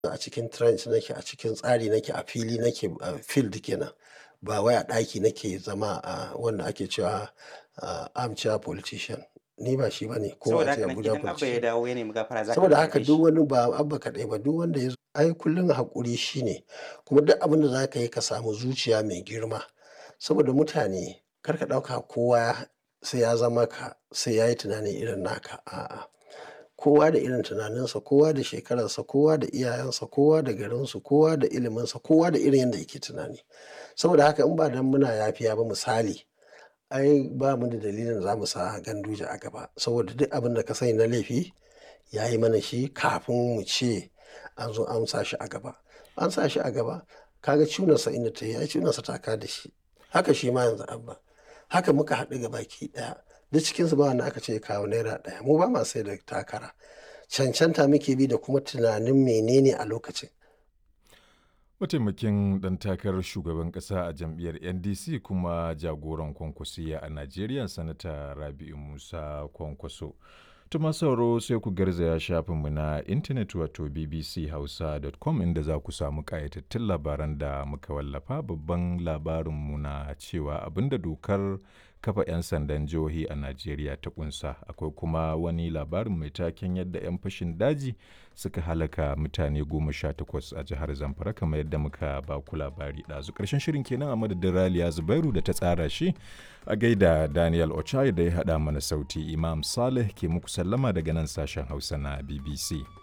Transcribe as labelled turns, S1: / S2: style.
S1: a cikin trench nake, a cikin tsari nake, a fili nake, a field kenan. Ba wai a ɗaki nake zama a wanda ake cewa armchair politician. Ni ba shi bane ko
S2: Saboda
S1: a ce
S2: haka nan
S1: Abuja
S2: idan Abba ya
S1: politician.
S2: dawo ya nemi gafara za ka
S1: Saboda haka
S2: gafarce
S1: duk
S2: shi?
S1: wani ba Abba kaɗai ba duk wanda ya zo ai kullum haƙuri shine. Kuma duk abin da za ka yi ka samu zuciya mai girma. Saboda mutane kar ka ɗauka kowa sai ya zama ka, sai ya yi tunani irin naka. A'a, kowa da irin tunaninsa, kowa da shekararsa, kowa da iyayensa, kowa da garinsu, kowa da iliminsa, kowa da irin yanda yake tunani. Saboda haka in ba dan muna yafiya ba misali, ai ba mu da dalilin da za mu sa Ganduje a gaba. Saboda duk abin da ka sani na laifi ya yi mana shi kafin mu ce an zo an sa shi a gaba. An sa shi a gaba, ka ga cunarsa inda ta yi, ai cunarsa ta ka da shi. Haka shi ma yanzu Abba. Haka muka haɗu gabaki ɗaya. Duk cikinsu ba wanda aka ce ya kawo naira ɗaya. Mu ba ma sai da takara. Cancanta muke bi da kuma tunanin menene a lokacin.
S3: Mataimakin ɗan takarar shugaban ƙasa a jam'iyyar NDC kuma jagoran Kwankwasiyya a Najeriya Sanata Rabi'u Musa Kwankwaso. Tuma sauro sai ku garzaya shafinmu na intanet wato bbchausa.com inda za ku samu ƙayatattun labaran da muka wallafa babban labarinmu na cewa abinda dokar kafa 'yan sandan jihohi a Najeriya ta kunsa akwai kuma wani labarin mai taken yadda 'yan fashin daji suka halaka mutane goma sha takwas a jihar Zamfara kamar yadda muka ba ku labari ɗazu ƙarshen shirin kenan a madadin Raliya Zubairu da ta tsara shi a gaida Daniel Ochai da ya haɗa mana sauti Imam Saleh ke muku sallama daga nan sashen Hausa na BBC.